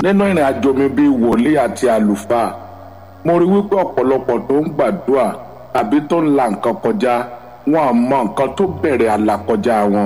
nínú ìrìn àjò mi bíi wòlíì àti àlùfáà mo rí wípé ọ̀pọ̀lọpọ̀ tó ń gbàdúrà tàbí tó ń la nǹkan kọjá wọn ò mọ nǹkan tó bẹ̀rẹ̀ àlàkọjá wọn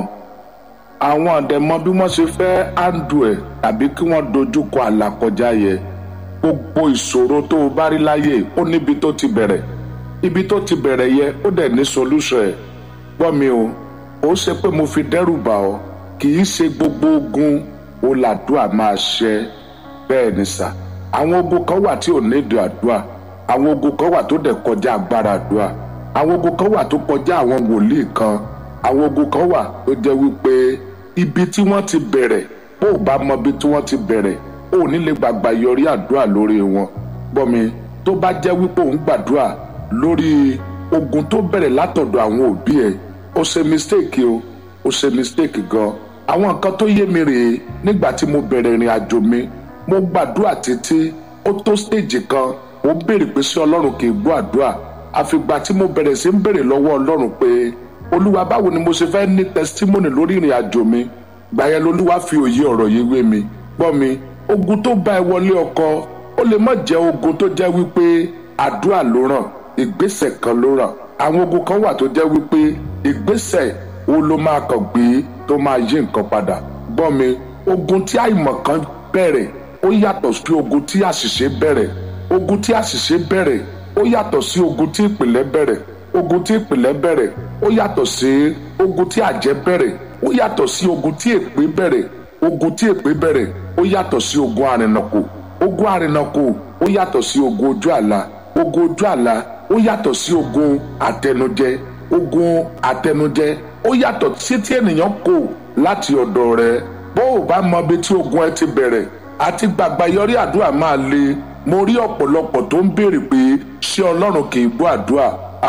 àwọn ọ̀dẹ̀mọ bí wọ́n ṣe fẹ́ áńdù ẹ̀ tàbí kí wọ́n dojúkọ àlàkọjá yẹn gbogbo ìṣòro tó o bá rí láyé ó níbi tó ti bẹ̀rẹ̀ ibi tó ti bẹ̀rẹ̀ yẹ ó dẹ̀ ní solution ẹ̀ gbọ́ mi o ó ṣe pé mo fi dẹ́rù bà ọ́ kì í ṣe gbogbo ogun ó làdúà máa ṣẹ bẹ́ẹ̀ ni sà àwọn ogun kan wà tí ò nídìí àdúà àwọn ogun kan wà tó dẹ̀ kọjá agbára àdúà àwọn ogun kan wà tó kọjá àwọn wòlíì kan àwọn ogun kan wà tó jẹ́ wípé ibi tí wọ́n ti bẹ̀rẹ̀ bó o bá mọ ibi tí wọ́n ti bẹ̀rẹ̀ o ò ní lè gbàgbà yọrí àdúrà lórí wọn gbọ́ mi tó bá jẹ́ wípé òun gbàdúrà lórí ogun tó bẹ̀rẹ̀ látọ̀dọ̀ àwọn òbí ẹ̀ ó ṣe mistake o ó ṣe mistake gan àwọn nǹkan tó yé mi rèé nígbà tí mo bẹ̀rẹ̀ ìrìn àjò mi mo gbàdúrà títí ó tó stage kan ó béèrè pé sí ọlọ́run kì í gbọ́ àdúrà àfìgbà tí mo bẹ̀rẹ̀ sí ń béèrè lọ́wọ́ ọlọ́run pé olúwa báwo ni mo ṣe fẹ́ ní testimony lórí ìrìn àjò mi gbà yẹn lolúwa fi òye ọ̀rọ̀ yìí wé mi gbọ́ mi ogun tó bá ẹ wọlé ọkọ ó lè má jẹ́ ogun tó jẹ́ wípé àdúrà ló ràn ìgbésẹ̀ kan ló ràn àwọn ogun kan wà tó jẹ́ wípé ìgbésẹ̀ wo ló máa kàn gbé tó máa yí nǹkan padà gbọ́ mi ogun tí àìmọ̀ kan bẹ̀rẹ̀ ó yàtọ̀ sí ogun tí àṣìṣe bẹ̀rẹ̀ ogun tí àṣìṣe bẹ̀rẹ̀ ó yàtọ̀ sí ogun tí ìpìlẹ̀ bẹ̀rẹ̀ ogun tí ìpìlẹ̀ bẹ̀rẹ̀ ó yàtọ̀ sí ogun tí àjẹ́ bẹ̀rẹ̀ ó yàtọ̀ sí ogun tí èpè bẹ̀rẹ̀ ogun tí èpè bẹ̀rẹ̀ ó yàtọ̀ sí ogun àrìnàkò ogun àrìnàkò ó yàtọ̀ sí ogun ojú àlá ogun ojú àlá ó yàtọ̀ sí ogun àtẹnujẹ ogun àtẹnujẹ ó yàtọ̀ sí tí ènìyàn kò láti ọ̀dọ̀ rẹ̀ bó o bá mọ ibi tí ogun ẹ ti bẹ̀rẹ̀ àti gbàgbà yọrí àdúrà máa le mo rí ọ̀pọ̀lọpọ̀ tó ń béèrè pé ṣé ọlọ́run kì í gbọ́ àdúrà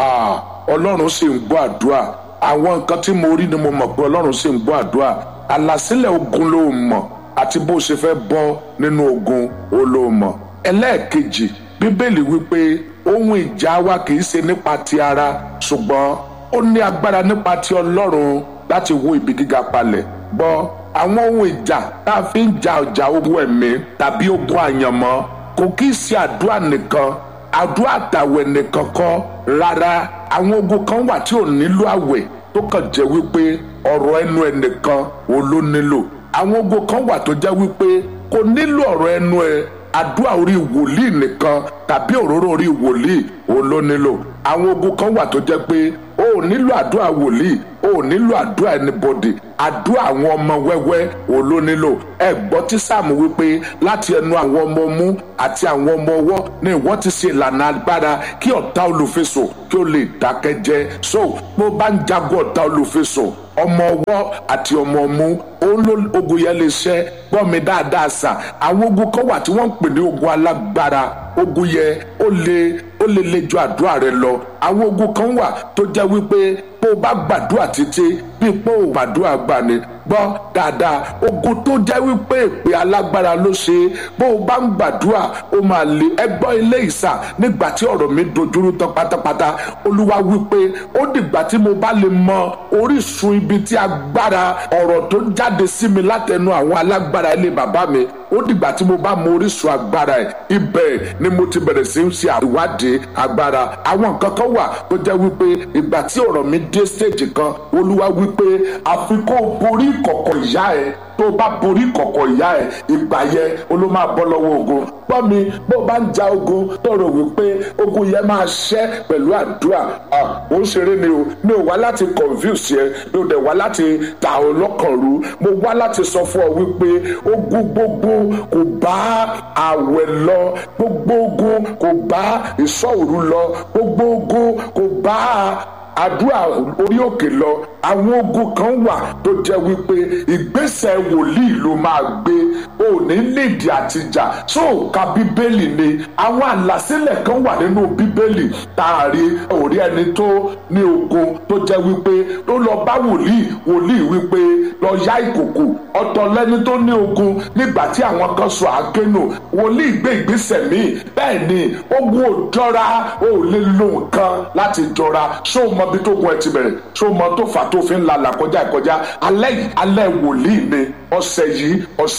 ọlọ́run sì ń gbọ́ àdúrà àwọn nǹkan tí mo rí ni mo mọ̀ pé ọlọ́run sì ń gbọ́ àdúrà àlàsílẹ̀ ogun ló mọ̀ àti bó ṣe fẹ́ bọ́ nínú ogun ó ló mọ̀ ẹlẹ́ẹ̀kejì bíbélì wípé ohun ìjà wa kì í ṣe nípa ti ara ṣùgbọ́n ó ní agbára nípa ti ọlọ́run láti wó ibi gíga palẹ̀ gbọ́ àwọn ohun ìjà tá a fi ń ja ọjà ogun ẹ̀mí tàbí ogun àyànmọ́ kò kí í ṣe àdúrà nìkan àdúrà àtàwẹ̀ nìkan kọ́ rárá àwọn ogun kan wà tí ò nílò àwẹ̀ tó kàn jẹ́ wípé ọ̀rọ̀ ẹnu ẹ̀ nìkan ò ló nílò àwọn ogun kan wà tó jẹ́ wípé kò nílò ọ̀rọ̀ ẹnu ẹ̀ àdúrà orí wòlíì nìkan tàbí òróró orí wòlíì ò ló nílò àwọn ogun kan wà tó jẹ́ pé o ò nílò àdúrà wòlíì o ò nílò àdúrà anybody àdúrà àwọn ọmọ wẹ́wẹ́ ò ló nílò ẹ gbọ́ tí sáàmù wípé láti ẹnu àwọn ọmọ mú àti àwọn ọmọ ọwọ́ ni ìwọ ti ṣe ìlànà agbára kí ọ̀tá olùfisò kí ó lè dákẹ́ jẹ́ so bó bá ń jagun ọ̀tá olùfisò ọmọ ọwọ́ àti ọmọ ọmú òun ló ogun yẹn lè ṣẹ́ gbọ́ mi dáadáa sà àwọn ogun kan wà tí wọ́n ń pè ní ogun alágbára ogun yẹn ó lè ó lè le ju àdúrà rẹ lọ àwọn ogun kan wà tó jẹ́ wípé bó o bá gbàdúrà títí bí pé o gbàdúrà gbà ni gbọ́ dáadáa ogun tó jẹ́ wípé èpè alágbára ló ṣe bó o bá ń gbàdúrà ó máa le ẹgbọ́ ilé ìsà nígbà tí ọ̀rọ̀ mi dojúrú tán pátápátá olúwa wípé ó dìgbà tí mo bá lè mọ orísun ibi tí agbára ọ̀rọ̀ tó jáde sí mi látẹnu àwọn alágbára ilé bàbá mi ó dìgbà tí mo bá mọ orísun agbára ẹ̀ ibẹ̀ ni mo ti bẹ̀rẹ̀ sí í ṣe ìwádìí agbára àwọn nǹkan kan wà tó jẹ́ wípé ìgbà tí ọ̀rọ̀ mi dé stage kan olúwa wípé àfi kó o borí ìkọ̀kọ̀ ìyá ẹ̀ tó o bá borí ìkọ̀kọ̀ ìyá ẹ̀ ìgbà yẹn o ló máa bọ́ lọ́wọ́ ogun gbọ́ mi bó o bá ń ja ogun tó rò wípé ogun yẹn máa ṣẹ́ pẹ̀lú àdúrà ó ń ṣeré ni o mi ò wá láti confuse yẹ mi ò dẹ̀ wá láti ta ọ lọ́kàn rú mo wá láti sọ fún ọ wípé ogun gbogbo kò bá àwẹ̀ lọ gbogbo ogun kò bá ìṣọ́ òru lọ gbogbo ogun kò bá àdúrà orí òkè lọ àwọn ogun kan wà tó jẹ́ wípé ìgbésẹ̀ wòlíì ló máa gbé ò ní nídìí àtijà tó ka bíbélì ni àwọn àlàsílẹ̀ kan wà nínú bíbélì tá a rí orí ẹni tó ní ogun tó jẹ́ wípé ó lọ bá wòlíì wòlíì wípé lọ yá ìkòkò ọ̀tọ̀ lẹ́ni tó ní ogun nígbà tí àwọn kan sọ àákénù wòlíì gbé ìgbésẹ̀ míì bẹ́ẹ̀ ni ogun ò jọra ò lè lo nǹkan láti jọra ṣó o mọ bí tó gun ẹ ti bẹ̀rẹ̀ ṣó o mọ tó fà tó fi ń la làkọjá ìkọjá alẹ́ yìí alẹ́ wòlíì ni ọ̀sẹ̀ yìí ọ̀sẹ̀ wòlíì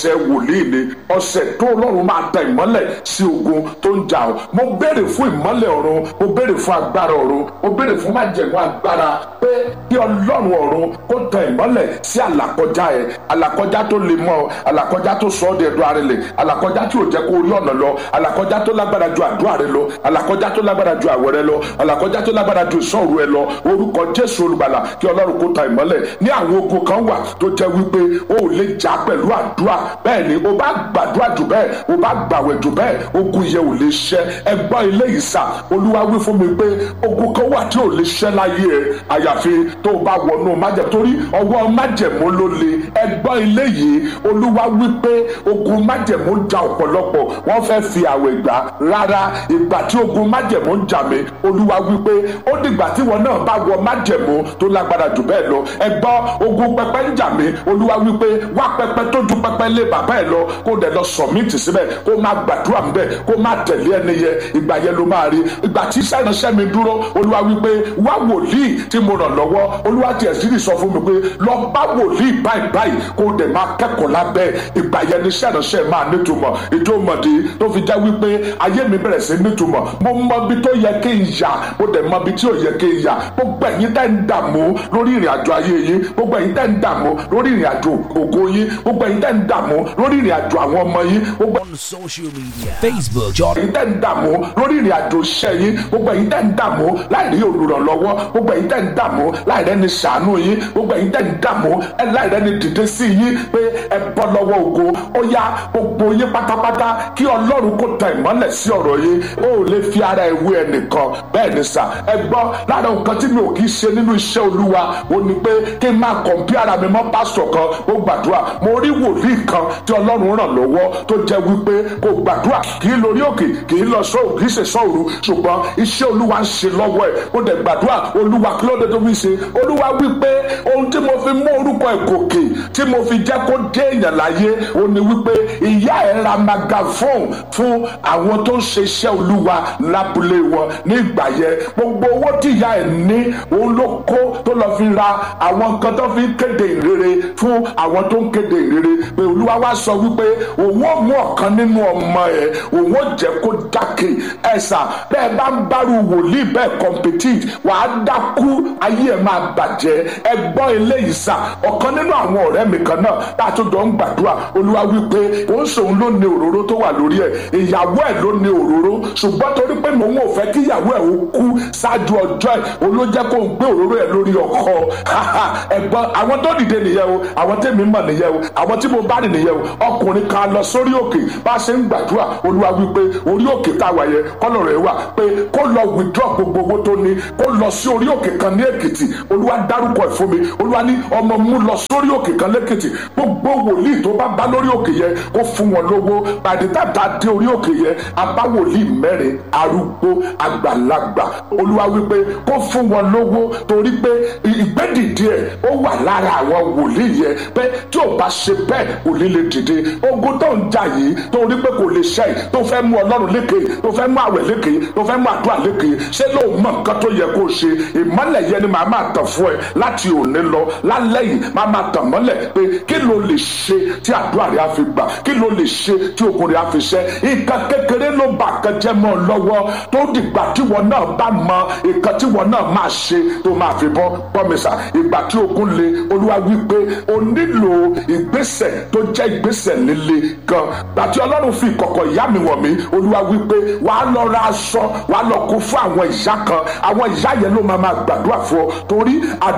wòlíì ni ọ̀sẹ̀ tó ọlọ́run máa da ìmọ́lẹ̀ sí ogun tó ń jà ọ́ mo béèrè fún ìmọ́lẹ̀ ọ̀run mo béèrè fún agbára ọ̀run mo béèrè fún májẹ̀mú agbára pé kí ọlọ́run ọ̀run kó tan ìmọ́lẹ̀ sí àlàkọjá ẹ̀ àlàkọjá tó le mọ́ ọ àlàkọjá tó sọ ọ́ di ẹ̀dùn arìnlẹ̀ àlàkọjá tí ò jẹ́ kó rí ọ̀nà lọ àlàkọjá tó lágbára ju àdúrà rẹ lọ àlàkọjá tó lágbára ju àwẹ̀ rẹ lọ àlàkọjá tó lágbára ju ìṣọ́ru ẹ lọ orúkọ jésù olùgbàlà kí ọlọ́run kó tan ìmọ́lẹ̀ ní àwọn ogun kan wà tó jẹ́ wípé o ò lè jà pẹ̀lú àdúrà bẹ́ẹ̀ ni o bá gbàdúrà jù bẹ́ẹ̀ o bá gbàwẹ̀ jù bẹ́ẹ̀ ogun yẹn ò lè ṣẹ́ ẹ gbọ́ ilé yìí sà olúwa wí fún mi pé ogun kan wà tí ò lè ṣẹ́ láyé ẹ àyàfi tó o bá wọnú májẹ̀mú torí ọwọ́ májẹ̀mú ló le ẹ gbọ́ ilé yìí olúwa wí pé ogun májẹ̀mú ja ọ̀pọ̀lọpọ̀ wọ́n fẹ́ fi àwẹ̀ gbà rárá ìgbà tí ogun májẹ̀mú ń jà mí olúwa wí pé ó dìgbà tí wọn náà bá wọ májẹ̀mú tó lágbára jù bẹ́ẹ̀ lọ ẹ gbọ́ ogun pẹpẹ ń jà mí olúwa wí pé wá pẹpẹ tó ju pẹpẹ lé bàbá ẹ lọ kó dẹ̀ lọ sọ̀mìtì síbẹ̀ kó má gbàdúrà ń bẹ̀ kó má tẹ̀lé ẹni yẹ ìgbà yẹn ló máa rí ìgbà tí sẹ́ránṣẹ́ mi dúró olúwa wí pé wá wòlíì tí mo ràn lọ́wọ́ olúwa tiẹ̀ sì rí sọ fún mi pé lọ bá wòlíì báyìí báyìí kó dẹ̀ máa kẹ́kọ̀ọ́ lábẹ́ ìgbà yẹn ni sẹ́ránṣẹ́ máa nítumọ̀ ìdómọ̀dé tó fi jẹ́ wípé ayé mi bẹ̀rẹ̀ sí nítumọ̀ mo mọ ibi tó yẹ kí n yà mo dẹ̀ mọ ibi tí ò yẹ kí n yà gbogbo ẹ̀yin tẹ́ ń dààmú lórí ìrìn àjò ayé yín gbogbo ẹ̀yin tẹ́ ń dààmú lórí ìrìn àjò ògo yín gbogbo ẹ̀yin tẹ́ ń dààmú lórí ìrìn àjò àwọn ọmọ yín gbogbo on social media Facebook Jordan ẹ̀yin tẹ́ ń dààmú lórí ìrìn àjò iṣẹ́ yín gbogbo ẹ̀yin tẹ́ ń dààmú láì rí olùrànlọ́wọ́ gbogbo ẹ̀yin tẹ́ ń dààmú láì rẹ́ni ṣàánú yín gbogbo ẹ̀yin tẹ́ ń dààmú ẹ láì rẹ́ni dìde sí yín pé ẹ bọ́ lọ́wọ́ ògo ó yá gbogbo yín pátápátá kí ọlọ́run kó tan ìmọ́lẹ̀ sí ọ̀rọ̀ yín ó lè fi ara ẹ̀ wé ẹnìkan bẹ́ẹ̀ ni sà ẹ gbọ́ lára nǹkan tí mi ò kì í ṣe nínú iṣẹ́ olúwa ó ní pé kí n máa kọ̀m̀pí ara mi mọ́ pásítọ̀ kan ó gbàdúrà mo rí wòlíì kan tí ọlọ́run ràn lọ́wọ́ tó jẹ́ wípé kò gbàdúrà kì í lórí òkè kì í lọ sọ́ọ̀ kì í ṣe sọ́ọ̀rù ṣùgbọ́n iṣẹ́ olúwa ń ṣe lọ́wọ́ ẹ̀ ó dẹ̀ gbàdúrà olúwa kí ló dé tó fi ṣe olúwa wípé ohun tí mo fi mú orúkọ ẹ̀ gòkè tí mo fi jẹ́ kó dé èèyàn láyé ó ní wípé ìyá ẹ̀ ra magaphone fún àwọn tó ń ṣe iṣẹ́ olúwa lábúlé wọn ní ìgbà yẹn gbogbo owó tí ìyá ẹ̀ ní òun ló kó tó lọ fi ra àwọn nǹkan tó fi ń kéde ìrere fún àwọn tó ń kéde ìrere pé olúwa wá sọ wípé òun ò mú ọ̀kan nínú ọmọ ẹ̀ òun ò jẹ́ kó dákè ẹ̀sà bẹ́ẹ̀ bá ń bárù wòlíì bẹ́ẹ̀ compete wàá dákú ayé ẹ̀ máa bàjẹ́ ẹ gbọ́ eléyìí sà ọ̀kan nínú àwọn ọ̀rẹ́ mi kan náà tá a tó jọ ń gbàdúrà olúwa wípé òun sòun ló ní òróró tó wà lórí ẹ̀ ìyàwó ẹ̀ ló ní òróró ṣùgbọ́n torí pé mòun ò fẹ́ kí ìyàwó ẹ̀ ó kú ṣáájú ọjọ́ ẹ̀ olójẹ́ kó ń gbé òróró ẹ̀ lórí ọkọ ẹ̀gbọ́n àwọn tó dìde nìyẹn o àwọn tèmi mọ̀ nìyẹn o àwọn tí mo bá rìn nìyẹn o ọkùnrin kan lọ sórí òkè bá a ṣe ń gbàdúrà olúwa wípé orí òkè tá a wà yẹn kọ́lọ̀ rẹ̀ wà pé kó lọ withdraw gbogbo owó tó ní kó lọ sí orí òkè kan ní èkìtì olúwa dárúkọ ẹ̀ fún mi olúwa ní ọmọ mú lọ sórí òkè kan lẹ́kìtì gbogbo wòlíì tó bá bá lórí òkè yẹn kó fún wọn lówó pàdétà tá a dé orí òkè yẹn abá wòlíì mẹ́rin arúgbó àgbàlagbà olúwa wípé kó fún wọn lówó torí pé ìgbẹ́dìde ẹ̀ ó wà lára àwọn wòlíì yẹn pé tí ò bá ṣe bẹ́ẹ̀ òní lè dìde ogun tó ń jà yìí torí pé kò lè ṣe yìí tó fẹ́ mú ọlọ́run lékè tó fẹ́ mú àwẹ̀ lékè tó fẹ́ mú àdúrà lékè ṣé ló mọ nǹkan tó yẹ kó ṣe ìmọ́lẹ̀ yẹn ni màá máa tàn fún ẹ láti òní lọ lálẹ́ yìí màá máa tàn mọ́lẹ̀ pé kí ló lè ṣe tí àdúrà rẹ á fi gbà kí ló lè ṣe tí ogun rẹ á fi ṣẹ nǹkan kékeré ló bà kan jẹ́ mọ́ ọ lọ́wọ́ tó dìgbà tí wọn náà bá mọ nǹkan tí wọn náà máa ṣe tó máa fi bọ́ pọ́mísà ìgbà tí ogun le olúwa wí pé o nílò ìgbésẹ̀ tó jẹ́ ìgbésẹ̀ líle gan gbàtí ọlọ́run fi ìkọ̀kọ̀ ìyá mi wọ̀ mí olúwa wí pé wàá lọ ra aṣọ wàá lọ kó fún àwọn ìyá kan àwọn ìyá yẹn ló máa máa gbàdúrà fún ọ torí